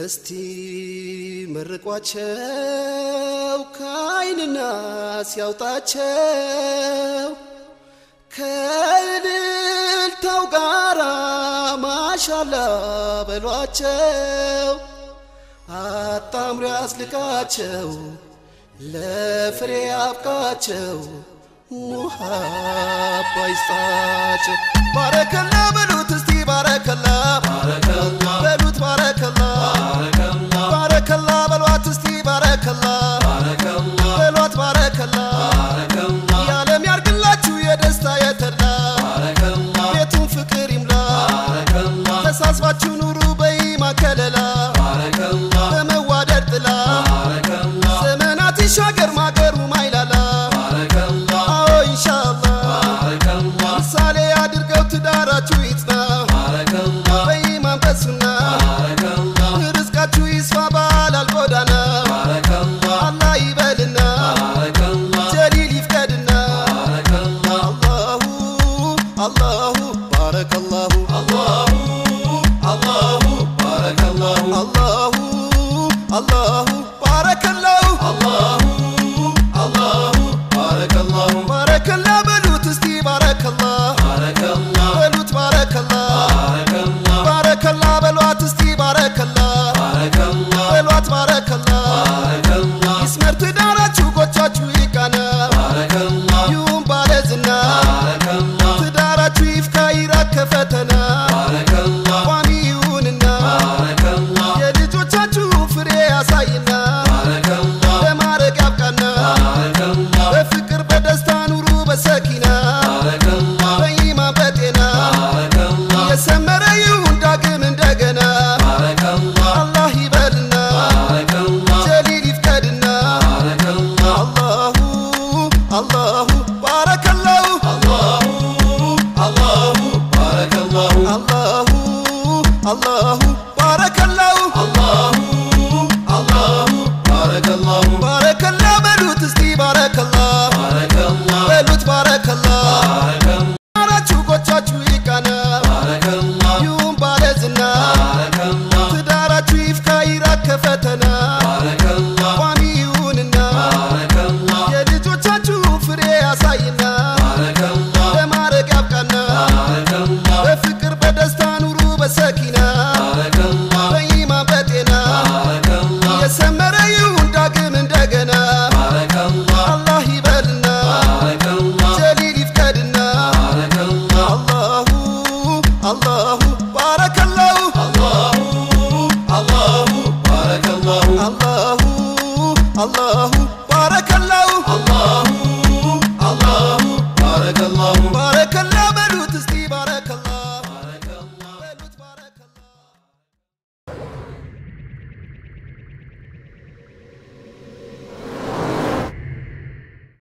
እስቲ መርቋቸው ከአይንና ሲያውጣቸው ከእልልታው ጋራ ማሻላ በሏቸው አጣምሮ ያስልቃቸው ለፍሬ ያብቃቸው ውሃባ ይስጣቸው ባረከላ በሉት እስቲ ባረከላ በሉት ባረከላ ባረከላ በሏት እስቲ ባረከላ በሏት ባረከላ የዓለም ያርግላችሁ የደስታ የተድላ ቤቱን ፍቅር ይምላ ተሳስባችሁ ኑሩ በኢማ ከለላ በመዋደድ ጥላ ዘመናት ይሻገር ማገሩ ማይላላ አዎ ኢንሻአላህ ምሳሌ አድርገው ትዳራችሁ ይጽና በኢማን በሱና ርዝቃችሁ ይስፋ ባላል ጎዳና አላህ ይበልና ጀሊል ይፍቀድና አላሁ አላሁ ባረከላሁ አላሁ አላሁ ባረከላሁ ባረከላ በሉት እስቲ ባረከላ በሉት ባረከላ ባረከላ በሏት እስቲ ባረከላ በሏት ባረከላ ይስመር ትዳራችሁ ጎቻችሁ ይቃና ይሁን ባለዝና ትዳራችሁ ይፍካ ይራቅ ከፈተና ቋሚ ይሁንና የልጆቻችሁ ፍሬ ያሳይና ለማረግ ያብቃና በፍቅር በደስታ ኑሩ በሰኪና በኢማን በጤና የሰመረ ይሁን ዳግም እንደገና አላህ ይበልና ጀሊል ይፍቀድና አላሁ አላሁ ባረከላሁ አላሁ አላሁ ባረከላሁ ባረከላ በሉት እስቲ ባረከላ በሉት ባረከላ አራችሁ ጎቻችሁ ይቃና ይሁን ባለዝና ትዳራችሁ ይፍካ ይራቅ ከፈተና ቋሚ ይሁንና የልጆቻችሁ ፍሬ ያሳይና ለማረግ ያብቃና በፍቅር በደስታ ኑሩ በሰኪና በኢማን በጤና የሰመረ ይሁን ዳግም እንደገና አላህ ይበልና ጀሊል ይፍቀድና አላሁ አላሁ ባረከላሁ አላሁ አላሁ